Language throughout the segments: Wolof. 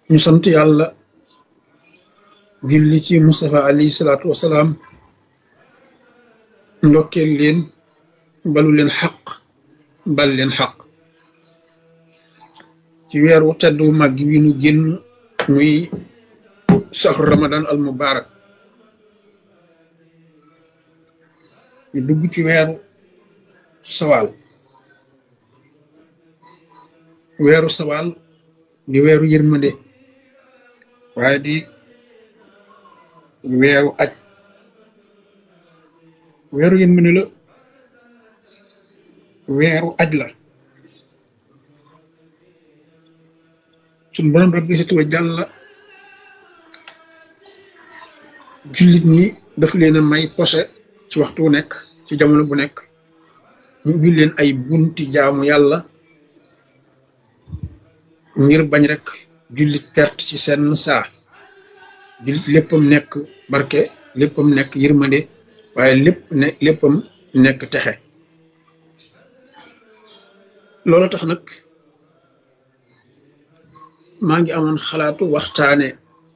ñu sant yàlla julli ci Mustafa alayhi salaatu wasalaam ndokkeel leen balu leen xaq bal leen xaq ci weeru tedd wu mag wi nu génn muy saxru ramadan al mubarak ñu dugg ci weeru sawaal weeru sawaal di weeru yërmande waaye di weeru aj weeru yërmande la weeru aj la suñ borom rabbi si tuwa jàlla jullit ñi daf leen a may posé ci waxtu wu nekk ci jamono bu nekk ñu ubbi leen ay bunti jaamu yàlla ngir bañ rek jullit perte ci seen saa jullit léppam nekk barke léppam nekk yërmande waaye lépp ne léppam nekk texe loolu tax nag maa ngi amoon xalaatu waxtaane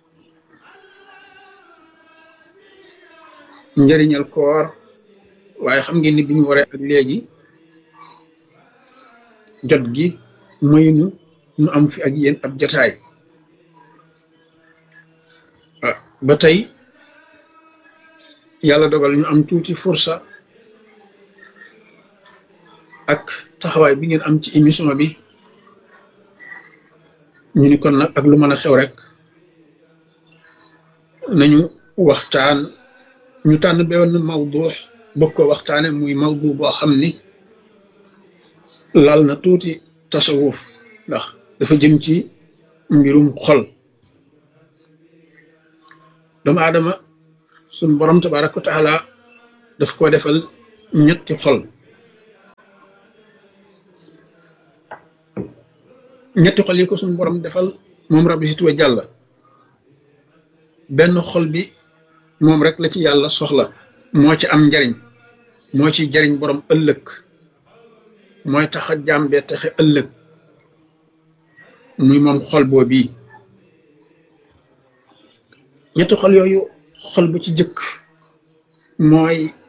njëriñal koor waaye xam ngeen ni bi ñu waree ak léegi jot gi maynu nu am fi ak yéen ab jataay ba tey yàlla dogal ñu am tuuti fursa ak taxawaay bi ngeen am ci émission bi ñu ni kon nag ak lu mën a xew rek nañu waxtaan ñu tànn benn mawdu bëgg ko waxtaane muy mawdu boo xam ni laal na tuuti tasawuf ndax dafa jëm ci mbirum xol doomu aadama suñ borom tabaraka wa taala daf ko defal ñetti xol ñetti xol yi ko suñ borom defal moom rabbi si tuwa jàlla benn xol bi moom rek la ci yàlla soxla moo ci am njariñ moo ci jariñ borom ëllëg mooy tax a jàmbee taxe ëllëg muy moom xol boo bii ñetti xol yooyu xol bu ci jëkk mooy